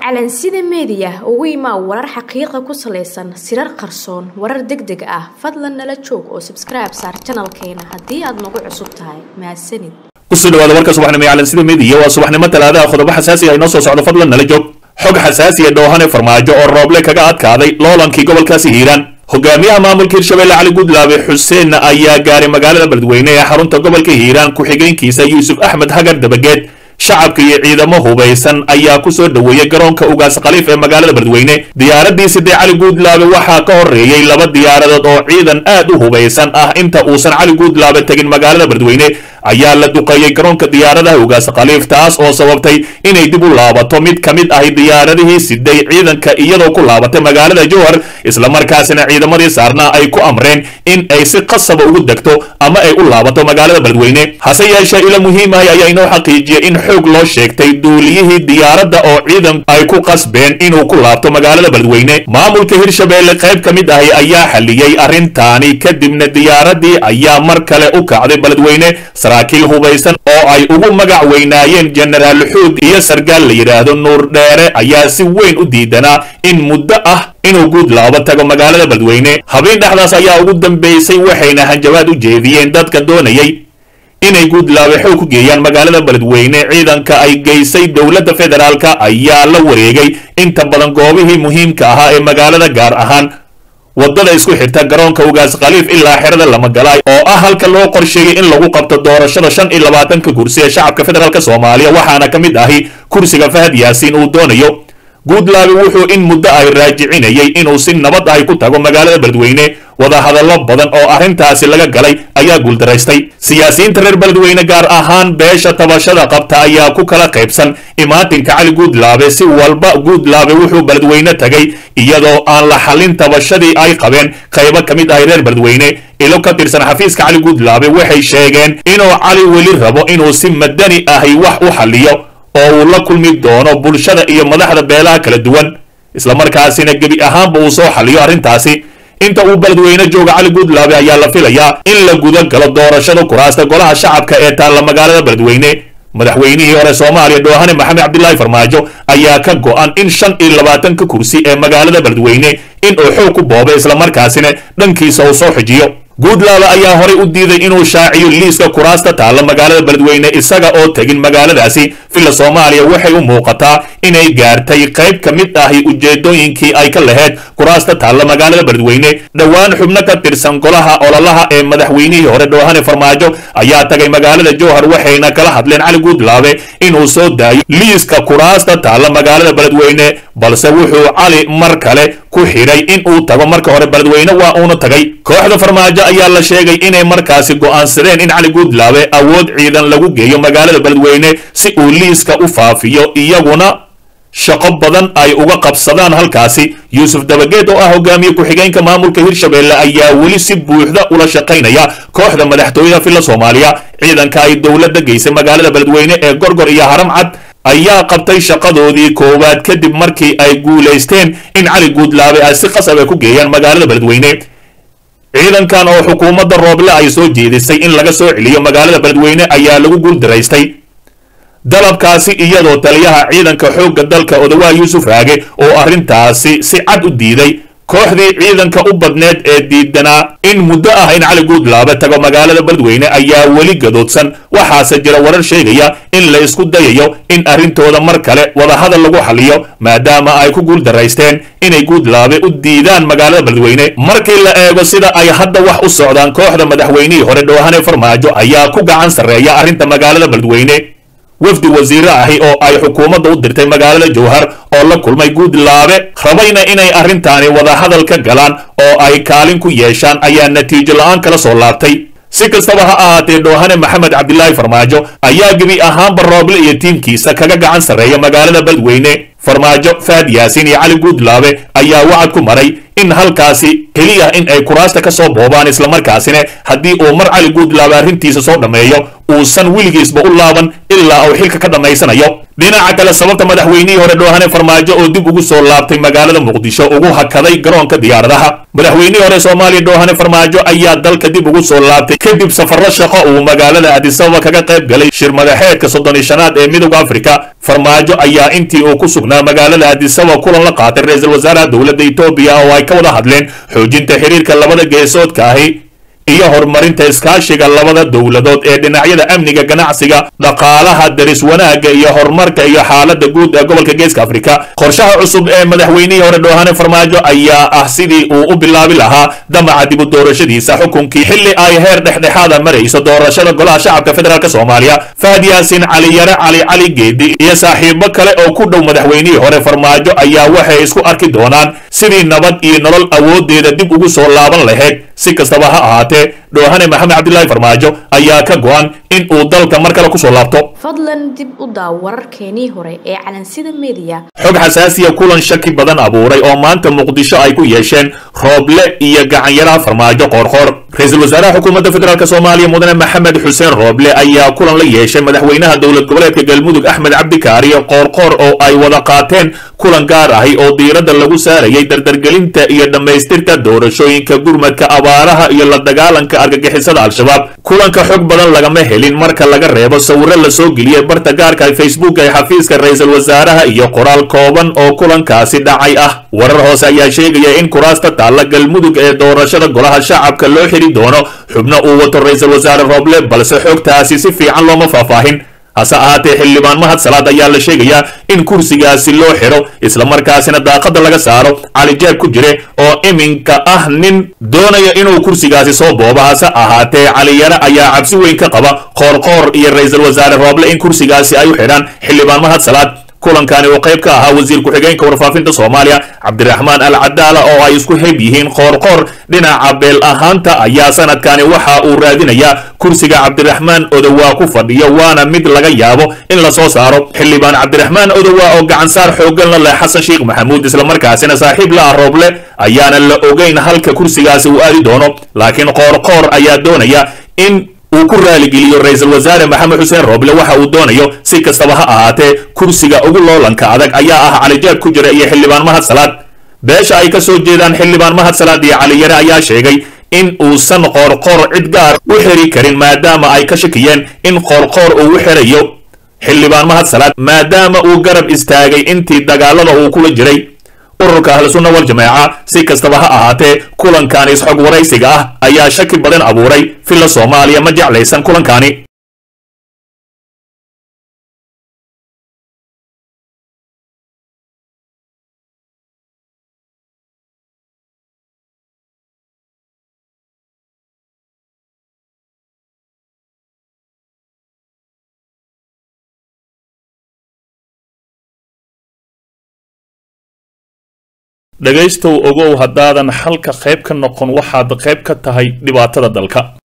calansida meediya ugu imaa warar xaqiiqa ku salaysan sirar qarsoon warar deg deg ah fadlan nala joog oo sabskribe saar janalkeena haddii aad nagu cusub tahay mahadsanid kusoo dhawaada warka subaxnimo ee calansida meediya waa subaxnimo talaadaha qodobo xasaasi ah inoo soo socdo fadlan nala joog xog xasaasiya dhoohane farmaajo oo rooble kaga adkaaday loolankii gobolkaasi hiiraan hogaamiyaha maamulka hirshabelle cali gudlaabe xuseen ayaa gaaray magaalada beledweyne ee xarunta gobolka hiiraan ku-xigeenkiisa yuusuf axmed hagar dabageed shacabka iyo ciidamo hubaysan ayaa ku soo dhoweeyey garoonka ugaas khaliif ee magaalada beledweyne diyaaradii sidee cali guudlaabe waxaa ka horreeyey laba diyaaradood oo ciidan aad u hubaysan ah inta uusan cali guudlaabe tegin magaalada beledweyne ayaa la duqeeyey garoonka diyaaradaha ugaas khaliif taas oo sababtay inay dib u laabato mid ka mid ahi diyaaradihii siday ciidanka iyadoo ku laabatay magaalada jowhar islamarkaasina ciidamadii saarnaa ay ku amreen in ay si qasaba ugu degto ama ay u laabato magaalada beledweyne hase yeeshee ilo muhiimahay ayaa inoo xaqiijiyey in xoog loo sheegtay duuliyihii diyaaradda oo ciidan ay ku qasbeen inuu ku laabto magaalada beledweyne maamulka hirshabelle qayb ka mid ahi ayaa xaliyey arrintaani kadibna diyaaradii ayaa mar kale u kacday beledweyne saraakiil hubaysan oo ay ugu magac weynaayeen jenaraal xuud iyo sargaal la yidhaahdo nuur dheere ayaa si weyn u diidanaa in muddo ah inuu guudlaabo tago magaalada beledweyne habeen dhexdaas ayaa ugu dambeysay waxayna hanjabaad u jeediyeen dadka doonayay inay guudlaabe xoog ku geeyaan magaalada beledweyne ciidanka ay geysay dowladda federaalka ayaa la wareegay inta badan goobihii muhiimka ahaa ee magaalada gaar ahaan waddada isku xirta garoonka ugaas khaliif ilaa xerada lamagalaay oo ah halka loo qorsheeyey in lagu qabto doorashada shan iyo labaatanka kursi ee shacabka federaalk soomaaliya waxaana ka mid ahi kursiga fahad yaasiin uu doonayo guudlaabe wuxuu in muddo ay raajicinayay inuu si nabad ahi ku tago magaalada beledweyne wadahadallo badan oo arrintaasi laga galay ayaa guuldaraystay siyaasiyiinta reer beledweyne gaar ahaan beesha tabashada qabta ayaa ku kala qaybsan imaatinka cali guudlaabe si walba guudlaabe wuxuu beledweyne tagay iyadoo aan la xallin tabashadii ay qabeen qaybo ka mid ahay reer beledweyne ilo ka tirsan xafiiska cali guudlaabe waxay sheegeen inuu cali weli rabo inuu si madani ahi wax u xalliyo oo uu la kulmi doono bulshada iyo madaxda beelaha kala duwan islamarkaasina gebi ahaanba uu soo xalliyo arrintaasi inta uu beledweyne jooga cali guudlaabe ayaa la filayaa in la guda galo doorashada kuraasta golaha shacabka ee taalla magaalada beledweyne madaxweynihii hore soomaaliya dhoohane maxamed cabdilaahi farmaajo ayaa ka go'an in shan iyo labaatanka kursi ee magaalada beledweyne in uu xoog ku boobo islamarkaasina dhankiisa uu soo xijiyo guudlaabe ayaa horay u diiday inuu shaaciyo liiska kuraasta taalla magaalada beledweyne isaga oo tegin magaaladaasi villa soomaaliya waxay u muuqataa inay gaartay qayb ka mid ahi ujeedooyinkii ay ka laheyd kuraasta taalla magaalada beledweyne dhowaan xubno ka tirsan golaha ololaha ee madaxweynihii hore dhoohane farmaajo ayaa tagay magaalada jowhar waxayna kala hadleen cali guudlaabe inuu soo daayo liiska kuraasta taalla magaalada beledweyne balse wuxuu cali mar kale ku xidhay in uu tago marka hore beledweyne waa uuna tagay kooxda farmaajo ayaa la sheegay inay markaasi go'aansadeen in cali guudlaabe awood ciidan lagu geeyo magaalada beledweyne si uu liiska u faafiyo iyaguna shaqo badan ay uga qabsadaan halkaasi yuusuf dabageed oo ah hogaamiye ku-xigeenka maamulka hirshabelle ayaa weli si buuxda ula shaqaynaya kooxda madaxtooyada villa soomaaliya ciidanka ay dowladda geysay magaalada beledweyne ee gorgor iyo haram cad ayaa qabtay shaqadoodii koowaad kadib markii ay guulaysteen in cali guudlaabe ay si qasab ay ku geeyaan magaalada beledweyne ciidankan oo xukuumadda rooble ay soo jeedisay in laga soo celiyo magaalada beledweyne ayaa lagu guuldaraystay dalabkaasi iyadoo taliyaha ciidanka xoogga dalka odawaa yuusuf raage oo arrintaasi si cad u diiday kooxdii ciidanka u badneed ee diidanaa in muddo ah in cali guudlaabe tago magaalada beledweyne ayaa weli gadoodsan waxaase jira warar sheegaya in la isku dayayo in arrintooda mar kale wadahadal lagu xaliyo maadaama ay ku guuldaraysteen inay guudlaabe u diidaan magaalada beledweyne markii la eego sida ay hadda wax u socdaan kooxda madaxweynihii hore dhoohane farmaajo ayaa ku gacan sarreeya arrinta magaalada beledweyne wafdi wasiire ahi oo ay xukuumadda u dirtay magaalada jowhar oo la kulmay guudlaabe rabayna inay arrintaani wadahadal ka galaan oo ay kaalin ku yeeshaan ayaa natiijo la-aan kala soo laabtay si kastaba ha ahaatee dhoohane maxamed cabdilaahi farmaajo ayaa gebi ahaanba rooble iyo tiimkiisa kaga gacan sarreeya magaalada beledweyne farmaajo faad yaasiin iyo cali guudlaabe ayaa wacad ku maray in halkaasi keliya in ay kuraasta ka soo boobaan islamarkaasina haddii uu mar cali guudlaabe arrintiisa soo dhammeeyo uusan weligiisba u laaban ilaa uu xilka ka dhammaysanayo dhinaca kale sababta madaxweynihii hore dhoohane farmaajo oo dib ugu soo laabtay magaalada muqdisho ugu hakaday garoonka diyaaradaha madaxweynihii hore soomaaliya dhoohane farmaajo ayaa dalka dib ugu soo laabtay kadib safarro shaqo uu magaalada adisababa kaga qayb galay shir madaxeedka soddon iyo shanaad ee midowda afrika farmaajo ayaa intii uu ku sugnaa magaalada adisababa kulan la qaatay ra-iisul wasaaraha dowladda etoobiya oo ay ka wada hadleen xoojinta xiriirka labada geesoodka ahi iyo horumarinta iskaashiga labada dowladood ee dhinacyada amniga ganacsiga dhaqaalaha daris wanaagga iyo horumarka iyo xaaladda guud ee gobolka geeska afrika qorshaha cusub ee madaxweynihii hore dhoohane farmaajo ayaa ah sidii uu u bilaabi lahaa damaca dib u doorashadiisa xukunkii xilli ay heer dhexdhexaada marayso doorashada golaha shacabka federaalk soomaaliya fahad yaasin caliyare cali cali geedi iyo saaxiibo kale oo ku dhow madaxweynihii hore farmaajo ayaa waxay isku arki doonaan sidii nabad iyo nolol awoodeeda dib ugu soo laaban lahayd si kastaba ha ahaatee dhoohane maxamed cabdilaahi farmaajo ayaa ka go-an in uu dalka mar kale kusoo laabto fadlan dib u daaw wararkeenii hore ee calansida mediya xog xasaasiya kulan shaki badan abuuray oo maanta muqdisho ay ku yeesheen rooble iyo gacanyaraha farmaajo qoorqoor ra-iisul wasaaraha xukuumadda federaalk soomaaliya mudane maxamed xuseen rooble ayaa kulan la yeeshay madaxweynaha dowlad goboleedka galmudug axmed cabdikaariyo qoorqoor oo ay wada qaateen kulan gaar ahi oo diiradda lagu saarayay dardargelinta iyo dhammaystirka doorashooyinka gurmadka abaaraha iyo la dagaalanka argagixisada al-shabaab kulanka xog badan lagama helin marka laga reebo sawiro la soo geliyey barta gaarka facebook ee xafiiska ra-iisul wasaaraha iyo qoraal kooban oo kulankaasi dhacay ah warar hoose ayaa sheegaya in kuraasta taalla galmudug ee doorashada golaha shacabka loo xiri doono xubno uu wato ra-iisul wasaare rooble balse xogtaasi si fiican looma faahfaahin hase ahaatee xildhibaan mahad salaad ayaa la sheegayaa in kursigaasi loo xiro islamarkaasina daaqada laga saaro cali jeeb ku jire oo iminka ah nin doonaya inuu kursigaasi soo boobo hase ahaatee caliyare ayaa cabsi weyn ka qaba qoorqoor iyo ra-iisul wasaare rooble in kursigaasi ay u xidhaan xildhibaan mahad salaad kulankani uu qayb ka ahaa wasiir ku-xigeenka warfaafinta soomaaliya cabdiraxmaan al cadaala oo ay isku heb yihiin qoorqoor dhinaca beel ahaanta ayaa sanadkani waxa uu raadinayaa kursiga cabdiraxmaan odowaa ku fadhiyo waana mid laga yaabo in la soo saaro xildhibaan cabdiraxmaan odowaa oo gacansaar xooggan la leh xasan sheekh maxamuud islamarkaasina saaxiib la ah rooble ayaana la ogeyn halka kursigaasi uu aadi doono laakiin qoorqoor ayaa doonaya in uu ku raaligeliyo ra-iisul wasaare maxamed xuseen rooble waxa uu doonayo si kastaba ha ahaatee kursiga ugu loolanka adag ayaa ah calijaab ku jira iyo xildhibaan mahad salaad beesha ay ka soo jeedaan xildhibaan mahad salaad iyo caliyare ayaa sheegay in uusan qoorqoor cid gaar u xiri karin maadaama ay ka shakiyeen in qoorqoor uu u xirayo xildhibaan mahad salaad maadaama uu garab istaagay intii dagaalada uu kula jiray ururka ahlusunna wal jamaaca si kastaba ha ahaatee kulankaani isxog waraysiga ah ayaa shaki badan abuuray filla soomaaliya ma jeclaysan kulankaani dhegaystow ogow haddaadan xalka qayb ka noqon waxaad qayb ka tahay dhibaatada dalka